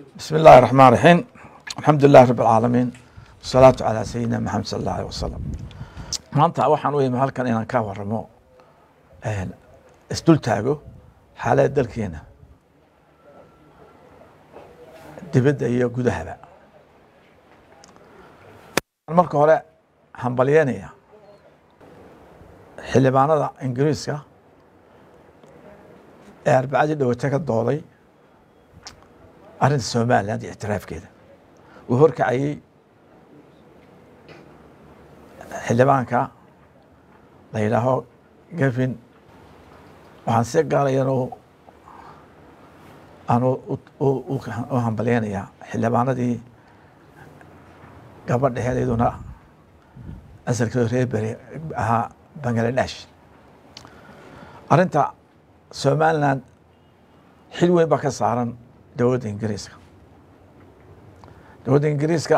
بسم الله الرحمن الرحيم الحمد لله رب العالمين والصلاة على سيدنا محمد صلى الله عليه وسلم maanta waxaan u imi halkan inaan ka waramo isdul taago xaalada dalkeena dibadda iyo gudahaba marka hore hambalyeynaya xildhibaanada ingiriiska ee arbacadii dhawate ka dooday arrinta somaliland iyo ictiraafkeeda uu horkacayey xildhibaanka la yidhaaho gavin waxaan si gaalayan aan u hambalyeynayaa xildhibaanadii gabadha heedayduna asalkeedu reer beri ahaa bangaladesh arrinta somaliland xil weyn baa ka saaran dowladda ingiriiska dowladda ingiriiska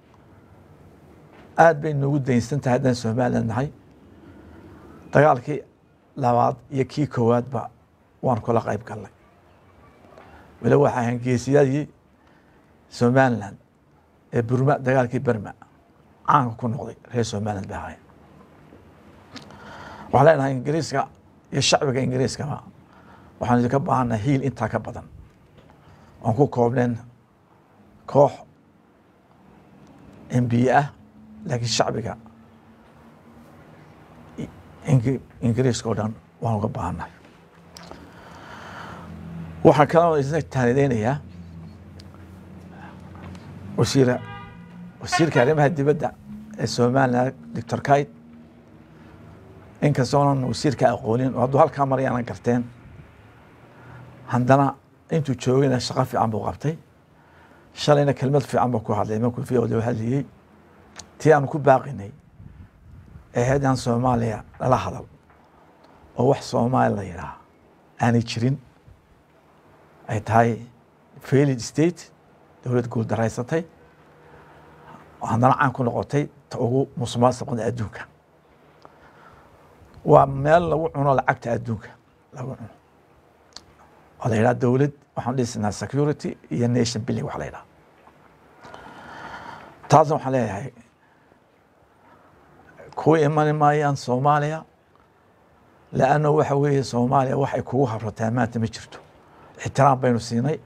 aad bay noogu daynsan tahay haddaan somaliland nahay dagaalkii labaad iyo kii koowaadba waan kula qayb galnay weli waxaa ahayn geesiyadii somaliland ee burma dagaalkii berma caanka ku noqday reer somaliland bay ahayn waxaan leenahay ingiriiska iyo shacbiga ingiriiskaba waxaan idinka baahannahay hiil intaa ka badan oon ku koobneen koox embiye ah laakiin shacbiga ingiriiska oo dhan waan uga baahannahay waxaa kaloo isna taanideynayaa wasiira wasiirka arrimaha dibadda ee somaliland doctor kite inkastoonan wasiirka aqoonin oo hadduu halkaa marayaanan garteen haddana intuu joogayna shaqo fiican buu qabtay shalayna kelmad fiican buu ku hadlay markuu v o hadlayey tii aanu ku baaqinay ee haddaan soomaaliya lala hadal oo wax soomaali la yidhaah aanay jirin ay tahay failid state dowlad guul daraysatay haddana caan ku noqotay ta ugu musuqmaasuqda adduunka waa meel lagu cuno lacagta adduunka lagu cuno oo la yidhaha dowlad waxaan dhisinaa security iyo nation building wax la yidhaha taasna waxaan leeyahay kuwa imani maayaan soomaaliya leanna waxa weeye soomaaliya waxay kugu habrataa maanta ma jirto ixtiraam baynu siinay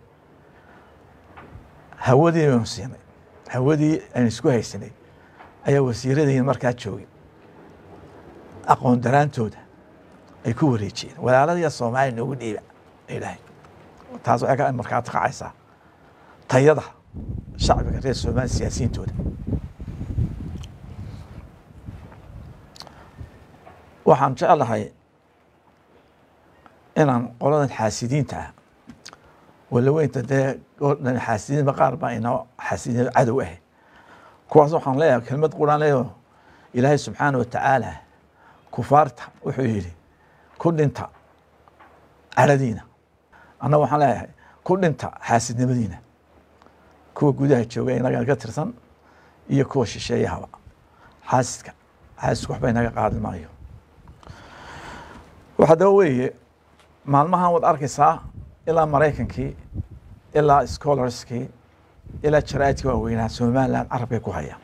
hawadii baynu siinay hawadii aynu isku haysanay ayaa wasiiradiin markaa joogay aqoon daraantooda ay ku wareejiyeen walaaladiya soomaaliya noogu dhiiba ilahay taas waxay ka markaati kacaysaa tayada shacbiga reer soomaaliya siyaasiyiintooda waxaan jeclahay inaan qoladan xaasidiinta ah walaweynta dee odhan xaasidiinba qaar baa inoo xaasidiin cadow ah kuwaas waxaan leeyahay kelmad quraan leeyaho ilaahay subxaana wa tacaala kufaarta wuxuu yidhi ku dhinta caradiina annaga waxaan leeyahay ku dhinta xaasidnimadiina kuwa gudaha jooga inaga ka tirsan iyo kuwa shisheeyahaba xaasidka xaasidku waxba inaga qaadi maayo waxa daba weeye maalmahan waad arkaysaa ilaa maraykankii ilaa scholarskii ilaa jaraa'idkii waaweynaa somaliland carabkay ku hayaan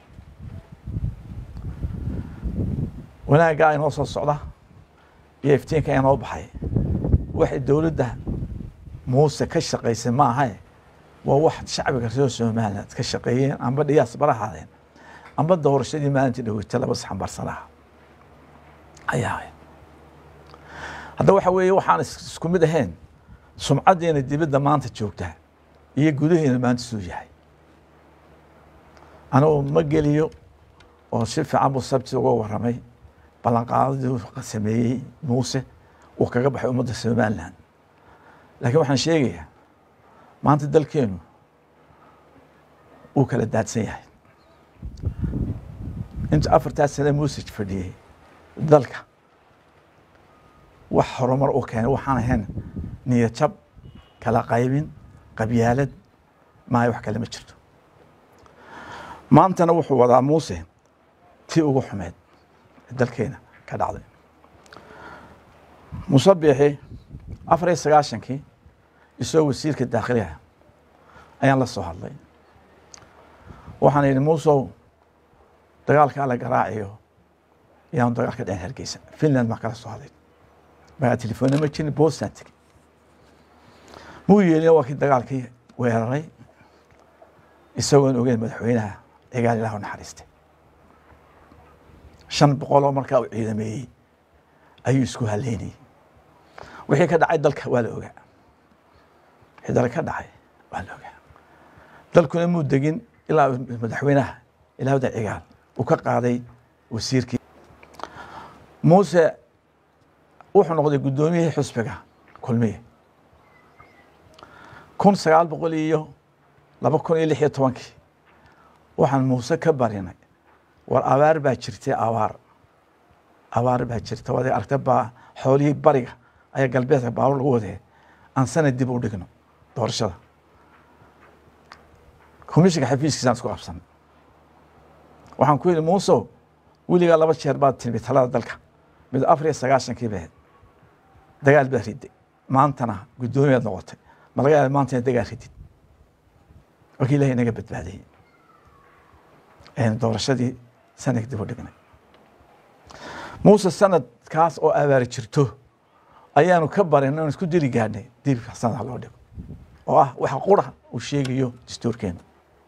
wanaaggaa inoo soo socda iyo iftiinka inoo baxay waxay dowladda muuse ka shaqaysay ma ahae waa wax shacbiga reer somaliland ka shaqeeyeen amba dhiyaas barahaadeen amba doorashadii maalintii dhaweyta laba saxanbarsanaha ayaa ahayd hadda waxa weeye waxaan isku mid ahayn sumcaddeena dibadda maanta joogtaa iyo gudaheena maanta suu yahay anigu ma geliyo oo si fiican buu sabti uga warramay ballanqaadadii sameeyey muuse uu kaga baxay ummadda somaliland laakiin waxaan sheegayaa maanta dalkeenu uu kala daadsan yahay inta afartaas sane muuse fadhiyey dalka wax horumar u keenay waxaan ahayn niyadjab kala qaybin qabyaalad maayo wax kale ma jirto maantana wuxuu wadaa muuse tii ugu xumeed dalkeena ka dhacday musabixi afar iyo sagaashankii isagoo wasiirka daakhiliha ayaan la soo hadlay waxaan yidhi muusow dagaalkaa la garaaciyo ayaanu dagaal ka dhicin hargeysa finland baan kala soo hadlay magaa telefoonna ma jirin boostaan tegey muu yeelina waa kii dagaalkii weeraray isagoon ogeyn madaxweynaha cigaal ilah u naxariistay shan boqoloo markaa uu ciidameeyey ayuu isku haleynayey wixii ka dhacay dalka waa la ogaa wixii dalka ka dhacay waa la ogaa dalkuna muu degin ilaa madaxweynaha ilaahda cigaal uu ka qaaday wasiirkii muuse wuxuu noqday guddoomiyihii xusbiga kulmiye kun sagaal boqol iyo laba kun iyo lix iyo tobankii waxaan muuse ka barinay war abaar baa jirtay abaar abaar baa jirta waad aragta baa xoolihii bariga ayaa galbeedka baabuur lagu wadee aan sanad dib u dhigno doorashada komishinka xafiiskiisaan isku qabsanay waxaan ku yidhi muusow weligaa laba jeer baad timi talada dalka mid afar iyo sagaashankii bahed dagaal baad riday maantana guddoomiyaad noqotay ma laga yaaba maanta inaad dagaal ridid markii ilahay inaga badbaadayey aynu doorashadii sanadka dib u dhignay muuse sanadkaas oo abaari jirto ayaanu ka barin inaan isku diri gaadhnay dibka sanadka loo dhigo oo ah waxa qura uu sheegayo dastuurkeena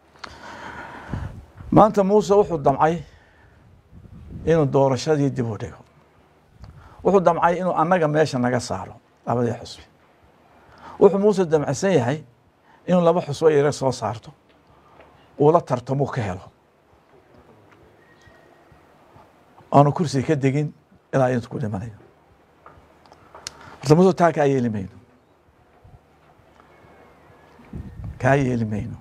maanta muuse wuxuu damcay inuu doorashadii dib u dhigo wuxuu damcay inuu annaga meesha naga saaro labadii xusbi wuxuu muuse damcsan yahay inuu laba xusbo yare soo saarto uu la tartamuu ka helo aanu kursiga ka degin ilaa intu ku dhimanayo horta muuse taa kaa yeeli mayno kaa yeeli mayno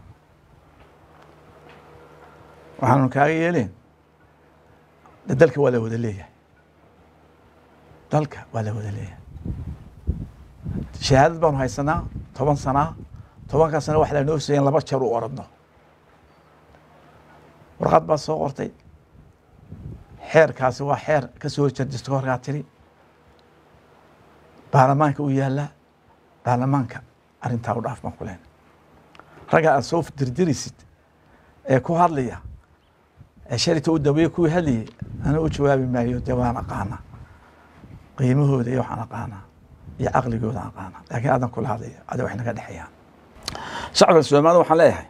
waxaanu kaaga yeeleen de dalka waa la wada leeyahay dalka waa la wada leeyahay shahaadad baanu haysanaa toban sanaa tobankaa sana wax lanoo seeyan laba jeer u oradno warqad baad soo qortay xeerkaasi waa xeer ka soo horjeeda dastuurkaa tiri baarlamaanka u yaallaa baarlamaanka arrintaa u dhaaf baan ku lehna ragga aad soo dirdiraysid ee ku hadlaya ee sharita u daweeye kuwii hadlayay ana u jawaabi maayo dee waan aqaanaa qiimahooda iyo waxaan aqaanaa iyo caqligooda aqaanaa laakiin aadan kula hadlaya ada wax naga dhexeeyaan shacabka soomaalida waxaan leeyahay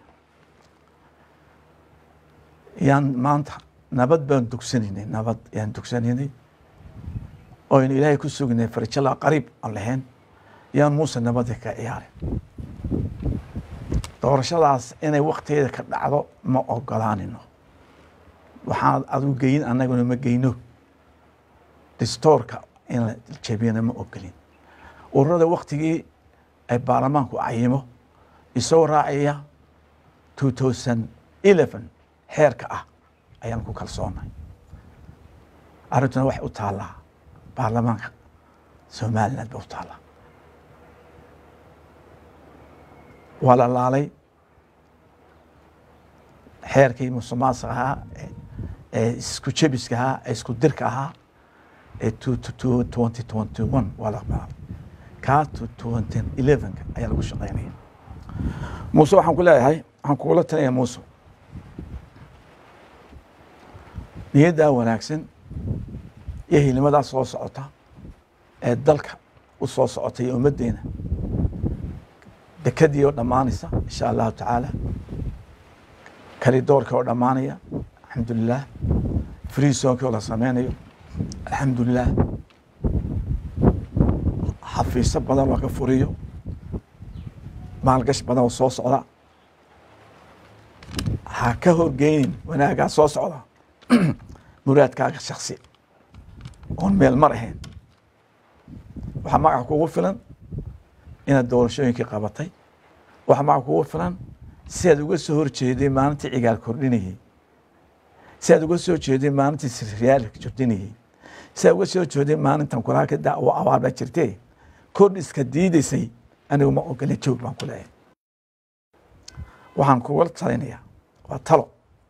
yaan maanta nabad baan dugsanaynay nabad yaan dugsanaynay oo aynu ilaahay ku sugnay farjala qariib aan lahayn yaan muuse nabadda ka ciyaarin doorashadaas inay waktigeeda ka dhacdo ma ogolaanino waxaan adigu geyin annaguna ma geyno distoorka in la jebiyana ma ogolin ururada waktigii ay baarlamaanku cayimo isagoo raacaya two thousand eleven xeerka ah ayaan ku kalsoonahay arrintuna waxay u taallaa baarlamaanka somaliland ba u taallaa waa la laalay xeerkii musuqmaasuqa ahaa ee isku jebiska ahaa ee isku dirka ahaa ee twenty twenty one waa la aqbalay kaa twenty elevenka ayaa lagu shaqeynaya muuse waxaan ku leeyahay waxaan kugula talinaya muuse niyaddaa wanaagsan iyo hilimadaa soo socota ee dalka u soo socota iyo ummaddeena dekadii oo dhammaanaysa insha allahu tacaala kalidoorka oo dhammaanaya alxamdulilah freesonki oo la sameynayo alxamdulilah xafiisyo badan oo ka furiyo maalgash badan oo soo socda ha ka horgeynin wanaaggaa soo socda muraadkaaga shaksi oon meel mar ahayn waxaa magaca kugu filan inaad doorashooyinkii qabatay waxaa magaca kugu filan si aad uga soo horjeeday maalintii cigaal kordhinayey si aad uga soo jeeday maalintii siriyaalka jordinayey si aad uga soo jeeday maalintan kulaa ka da abaar baa jirtee kordhiska diidaysay anigu ma ogolin joog baan ku leeyahay waxaan kugula talinayaa waa talo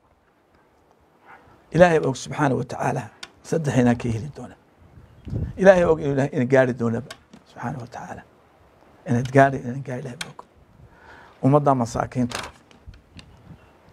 ilaahay og subxaana wa tacaala saddex inaan ka heli doona ilaahay og ina gaari doonaba subxaana wa tacaala inaad gaari inaan gaari ilahay og ummadda masaakiinta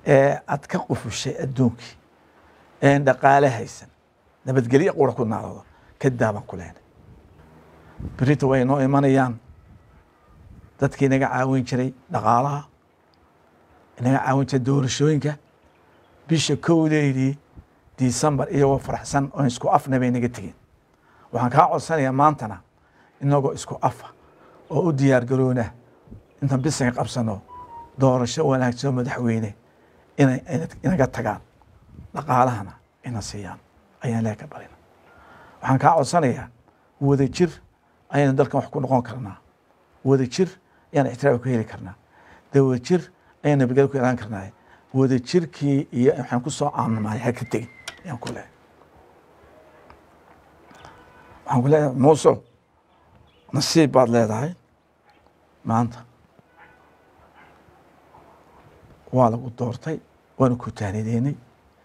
ee aad ka qufushay adduunkii een dhaqaale haysan nabadgelyo qura ku naalado ka daabaan ku leenay berita way noo imanayaan dadkii inaga caawin jiray dhaqaalaha inaga caawin jiray doorashooyinka bisha kowdeydii disembar iyagoo faraxsan oon isku afna bay naga tegeen waxaan kaa codsanayaa maantana inagoo isku afa oo u diyaar garoona intaan bisaga qabsano doorasho wanaagsan oo madaxweyne inay inaga tagaan dhaqaalahana ina siiyaan ayaan ilaah ka barina waxaan kaa codsanayaa wada jir ayaynu dalkan wax ku noqon karnaa wada jir ayaan ixtiraaf ku heli karnaa de wada jir ayaan nabadgelyo ku ilaan karnaa wada jirkii iyo waxaan ku soo caamimay ha ka tegin ayaan ku leeyahay waxaan ku leeyahay muuse nasiib baad leedahay maanta waa lagu doortay waanu ku taanideynay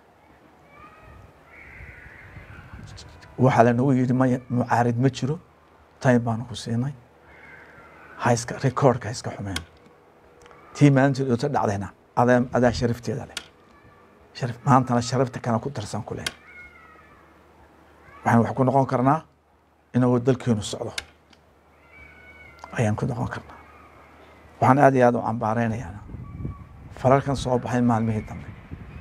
waxaa lanagu yidhi maya mucaarid ma jiro time baanu ku siinay haiska recordka ha iska xumeen tii maalinteed oota dhacdayna adaa adaa sharafteeda leh sharaf maantana sharafta kana ku darsan ku leh waxaan wax ku noqon karnaa inagoo dalkeenu socdo ayaan ku noqon karnaa waxaan aad iyo aad u cambaareynayaan falalkan soo baxay maalmihii dambe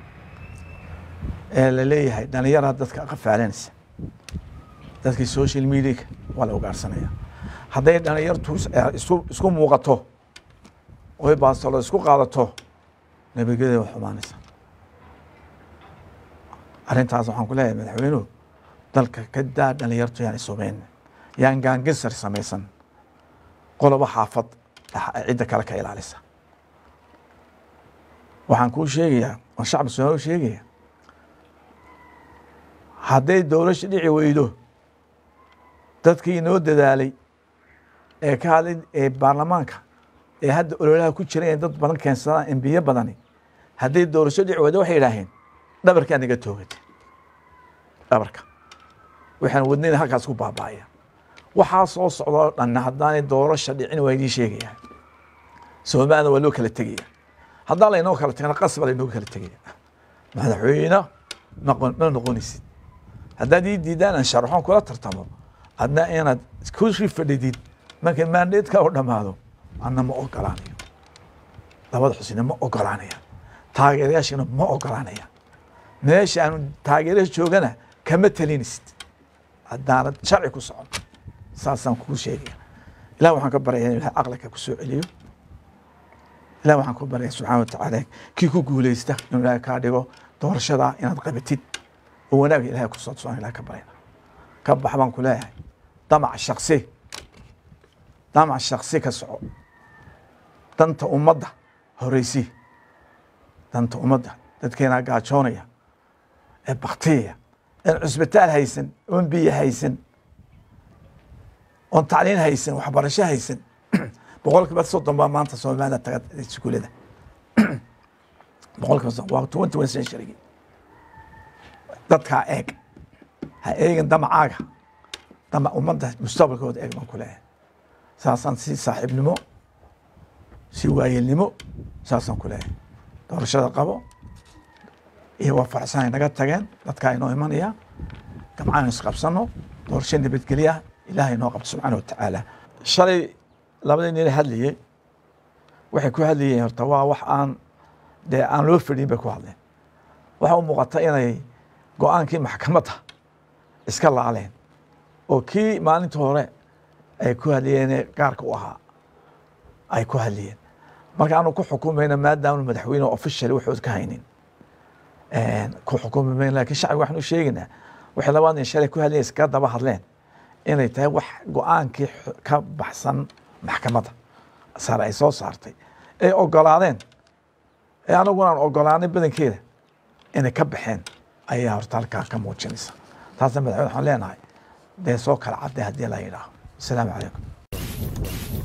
ee la leeyahay dhalinyaraa dadka qafaalanaysa dadkii social mediaka waa la ugaarsanaya hadday dhalinyartu isku isku muuqato oy baastalo isku qaadato nabadgelyada waa xumaanaysa arrintaas waxaan ku leeyahay madaxweynuhu dalka ka daa dhalinyartu yaan isumeyn yaan gaangisar samaysan qolobo xaafad cidda kale ka ilaalisa waxaan kuu sheegayaa oo shacbi soomaali u sheegaya hadday dowlasha dhici weydo dadkii inoo dadaalay ee ka hadlay ee baarlamaanka ee hadda ololaha ku jira inay dad badan keensadaan embiye badani hadday doorasho dhici weydo waxay yidhaaheen dhabarkaa naga toogata dhabarka waxaan wadnayna halkaas ku baaba'aya waxaa soo socda oo dhan haddaanay doorasha dhicin waa idiin sheegaya soomaalina waa loo kala tegaya haddaan laynoo kala tegana qasba laynoo kala tegaya madaxweyne noqon ma noqonaysid haddaad ii diidaan aan sharaxoon kula tartamo adna inaad kusii fadhidid markay maandeedka u dhammaado anna ma ogolaanayo labada xusina ma ogolaanaya taageerayaashina ma ogolaanaya meesha aanu taageerayaasha joogana kama talinaysid haddaanad sharci ku socon saasaan kuu sheegaya ilah waxaan ka baryaya in ilahay aqliga ku soo celiyo ilah waxaan ku baryaya subxana watacaala kii ku guuleysta inuu ilahay kaa dhigo doorashada inaad qabatid oo wanaag ilahay kusoo tusaan ilahay ka baryana ka bax baan ku leeyahay damac shaksi damac shaksi ka soco danta ummadda horeysi danta ummadda dadkeenaa gaajoonaya ee baktiyaya een cusbitaal haysan oon biyo haysan oon tacliin haysan waxbarasho haysan boqol kiiba soddon baa maanta soomaalida taga iskuulada boqol kiiba soddon waa twenty one century dadkaa eeg ha eegin damacaaga damac ummadda mustaqbalkooda eeg baan ku leeyahay saasaan si saaxiibnimo si waayelnimo saasaan ku leeyahay doorashada qabo iyo waa faraxsanay naga tageen dadkaa inoo imanaya gamcaan isqabsano doorasho nabadgelya ilaahay inoo qabto subxaana watacaala shalay labadii nin hadlayey waxay ku hadlayeen horta waa wax aan dee aan loo fadhin bay ku hadleen waxa u muuqata inay go-aankii maxkamadda iska laaleen oo kii maalinta hore ay ku hadlayeene gaarka u ahaa ay ku hadlayeen marka aanu ku xukumayna maadaama madaxweyne official waxood ka haynin ku xukumi mayn lakin shacbiga waxaan u sheegaynaa waxay labaa nin shalay ku hadlayen iskaga daba hadleen inay tahay wax go-aankii ka baxsan maxkamadda sare ay soo saartay ay ogolaadeen ee anaguna aan ogolaanay badankeeda inay ka baxeen ayaa horta halkaa ka muujinaysa taasna madaxweyne waxaan leenahay dee soo kala cadday haddii la yidhaaho asalaamu calaykum